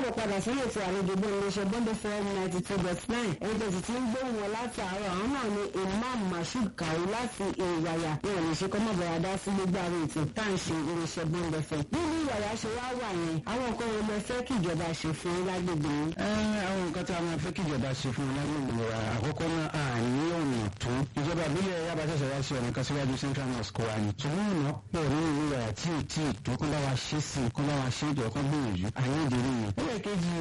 káàbọ̀ padà sí ètò àlejò bó iléeṣẹ́ bọ́ndé fm ninety two dot nine ẹni tó sì ti ń gbóhùn wọn láti àárọ̀ àwọn náà ni imam mashood kawu láti ìwàyà ní ọ̀nà ìṣe kọ́mọ̀bọ̀rọ̀ adá sí gbogbo àwọn ètò tá à ń ṣe iléeṣẹ́ bọ́ndé fm. nínú ìwàyà ṣe wá wà yẹn àwọn nǹkan wọn lọ fẹ́ kí ìjọba ṣe fún lágbègbè yín. àwọn nǹkan tí a máa fẹ́ kí ìjọba ṣe fún lágbègbè wa àkọ́kọ́ náà a ní ọ̀nà tó ìjọba àbílẹ̀ yaba ṣẹ̀ṣẹ̀ wá sí ọ̀nà kan síwájú central mosque wa ni ṣùgbọ́n ọ̀nà pọ̀ ní ìlú wa tí ì tí ì tó kó bá wa ṣe sí kó bá wa ṣe ìjọ kan gbìyànjú àyè ìdírí yẹn. ó lè kejì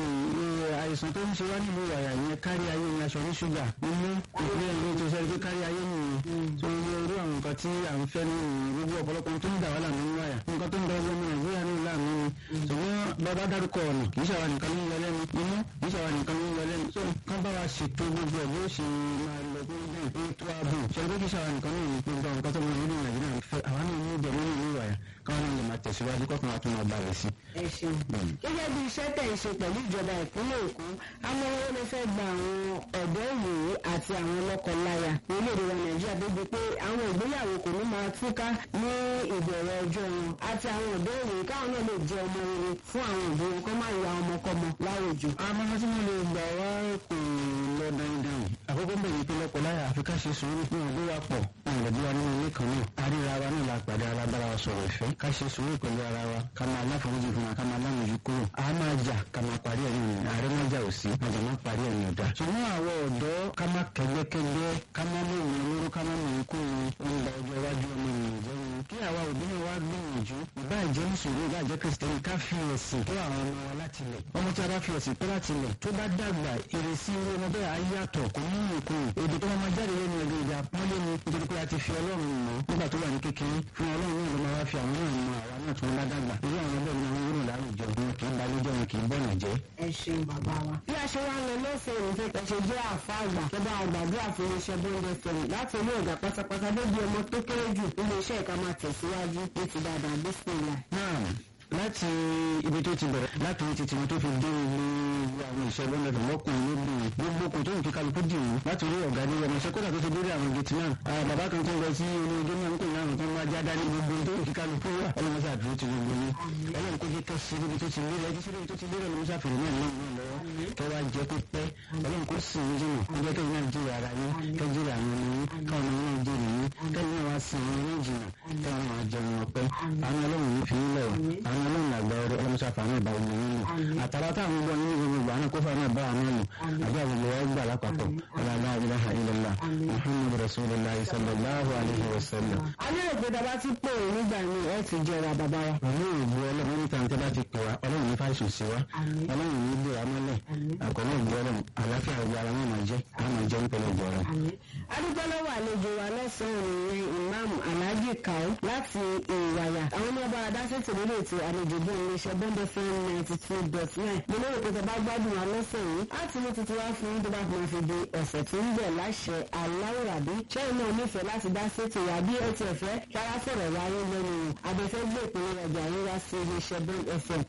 àìsàn tó ń ṣe wá nílùú wàyà yẹn kárí ayé ni aṣọ ní ṣúgà nínú ìpínlẹ̀ ìlú tó ṣẹlẹ̀ pé kárí ayé nìyẹn tó ń lo irú àwọn nǹkan tí à ń fẹ́ ní gbogbo ọ̀pọ̀lọpọ̀ tó ń dà wá láàmú ní wàyà nǹkan tó ń bẹ ọgbọ́n nàìjíríà ní láàmú ni ṣùgbọ́n bàbá dárúkọ ọ̀nà kì í ṣàwọn nìkan ló ń wọlé ní inú kì í ṣàwọn nìkan ló ń wọlé ní tó kán bá wa ṣètò gbogbo ẹ̀ bó ṣe máa lọ tó ń bẹ̀ pé tó a bù ṣe pé kì í ṣàwọn nìkan ló ń gbogbo àwọn nǹkan tó ń wọlé ní nàìjíríà fẹ́ àwọn náà ní ìjọ nínú ìlú wàyà káwọn náà lè máa tẹ̀síwájú kọ́kàn wa tó máa bá rẹ̀ sí. ẹ ṣeun gẹ́gẹ́ bí iṣẹ́ tẹ̀ ń ṣe pẹ̀lú ìjọba ìpínlẹ̀ èkó àwọn owó ló fẹ́ gba àwọn ọ̀dọ́ ìwòye àti àwọn lọ́kọláya orílẹ̀-èdè wa nàìjíríà débi pé àwọn ìgbéyàwó kò ní máa túká ní ìbẹ̀rẹ̀ ọjọ́ wọn àti àwọn ọ̀dọ́ ìwòye káwọn náà lè jẹ́ ọmọ rere fún àwọn òbí wọn kó má ya ọmọkọ́mọ láwùjọ. àmọ́ tí mo lè gbà wá kò lọ dandan àkókò ń bẹ̀rẹ̀ pé lọ́kọláya àfi ká ṣe sùúrù fún ọdún wa pọ̀ ìrọ̀lẹ́bí wa nínú ilé kan náà àríra wa náà la pàdé ara bára wa sọ̀rọ̀ ìfẹ́ ká ṣe sùúrù pẹ̀lú ara wa ká máa láforíjì fún wa ká máa lámòjú kúrò a máa jà ká máa parí ẹ̀ nìyẹn ààrẹ máa jà ò sí àjà máa parí ẹ̀ nìyẹn dá. ṣùgbọ́n àwọn ọ̀dọ́ ká má kẹgbẹ́kẹgbẹ́ ká má mú ìwé olóró ká má mú ikú ìwé ọ̀nà ọjọ́ iwájú ọmọ ènìyàn jẹ́ wọn. kí àwa òbí náà wá gbìyànjú ìbá ìjẹ́ mùsùlùmí ìbá ìjẹ́ kìrìsìtẹ́nì ká fi ẹ̀sìn tó àwọn ọmọ wa láti lẹ̀. ọmọ tí a bá fi ẹ̀sìn tó láti lẹ̀ tó bá dàgbà ìrèsí irú ọmọ bẹ́ẹ̀ á yàtọ̀ kò ní ìkùn èdè tó máa jáde lẹ́nu ẹ̀rọ èdè àpọ́nlé ni nítorí pé a ti fi ọlọ́run mọ̀ nígbà tó wà ní kékeré fún ọlọ́run náà ló máa wá fi àwọn náà mọ àwa náà tó ń bá dàgbà irú àwọn bẹ́ẹ̀ ni àwọn wúlò láwùjọ wọn kì í balẹ̀ jẹ́ wọn kì í bọ̀nà jẹ́. ẹ ṣeun bàbá wa. bí a ṣe wá ń lọ lọ́sẹ̀ òun fẹ́ ṣe jẹ́ àfa àgbà tó bá àgbàdúrà fún iṣẹ́ bóńdé fẹ̀mí láti ilé ọ̀gá pátápátá débi ọmọ tó kéré jù nínú iṣẹ́ ìka máa tẹ̀síwájú ní ti dáadáa bísíǹlà. náà láti ibi tó ti bẹ̀rẹ̀ láti orí titi wọn tó fi dé ilé àwọn ìṣẹ́gun lẹ́dọ̀ lọ́kùnrin lóbìnrin gbogbo kò tó nǹkan kálukú dì wọ́n láti orí ọ̀gá ní ọmọ iṣẹ́ kódà tó ti dórí àwọn gẹ̀tì náà bàbá kan tó ń lọ sí inú ọjọ́ náà ń pè náà tó ń wá jáde ní gbogbo tó nǹkan kálukú wà ọlọ́run ṣáà dúró ti gbogbo ní ọlọ́run kó jẹ́ kẹ́sì níbi tó ti lérè ẹjú síbi tó ti lérè ló ń ṣàfihàn náà náà náà lọ́wọ́ kẹ́ wá jẹ́ kó pẹ́ ọlọ́run kó sì ń jìnà kó jẹ́ kẹ́yìn náà jìrì ara yín kẹ́ jìrì àwọn ọmọ yín káwọn ọmọ yín jìrì yín kẹ́yìn náà wá sí àwọn ọmọ yín jìnà kẹ́yìn náà wá jẹun ọpẹ́ àwọn ọlọ́run yìí fi ń lẹ̀ àwọn ọlọ́run àgbà ọrẹ ọlọ́mọṣà fàánù ìbá omi yín lò àtàrà táwọn gbọ́ nínú gbogbo ìgbà náà kó fàánù ìbá àwọn lò àbí àwọn ìlú ẹgbà lápapọ̀ ọlọ́lá ilaha illallah muhammadu rasulillah sallallahu alayhi wa sallam. alẹ́ ìgbésẹ̀ bá ti pè é nígbà míì ẹ ti jẹra bàbá wa. pẹ̀lú ìbú ọlọ́run níta ní tẹ́lá ti pè wá ọlọ́run ní fáìsùn sí wa ọlọ́run ní gbé wa mọ́lẹ̀ àkọ́lé ìbú ọlọ́run àlàáfíà ìgbé ara wọn máa jẹ́ àwọn máa jẹ́ nípele ìbú ọlọ́run. adúgbò lọ́wọ́ àlejò wa lọ́sàn-án ìrìn imam alhaji kau láti ìwàyà àwọn ọmọ ọba adásètò lórí ètò àlejò bí iléeṣẹ́ bọ́ńdẹ̀ fún ninety two dot nine mo lérò pé tẹ bá gbádùn wa lọ́sẹ̀ yìí láti mú tuntun wá fún yín tó bá fi máa fi di ọ̀sẹ̀ tó ń bọ̀ láṣẹ aláwòrán ṣẹ́yìn náà nífẹ̀ẹ́ láti dá sétò wa bí ẹ tiẹ̀ fẹ́ kára sọ̀rọ̀ wáyé lẹ́nu abẹ́fẹ́ gbé ìpínlẹ̀ ọjà yín wá sí iléeṣẹ́ bond fm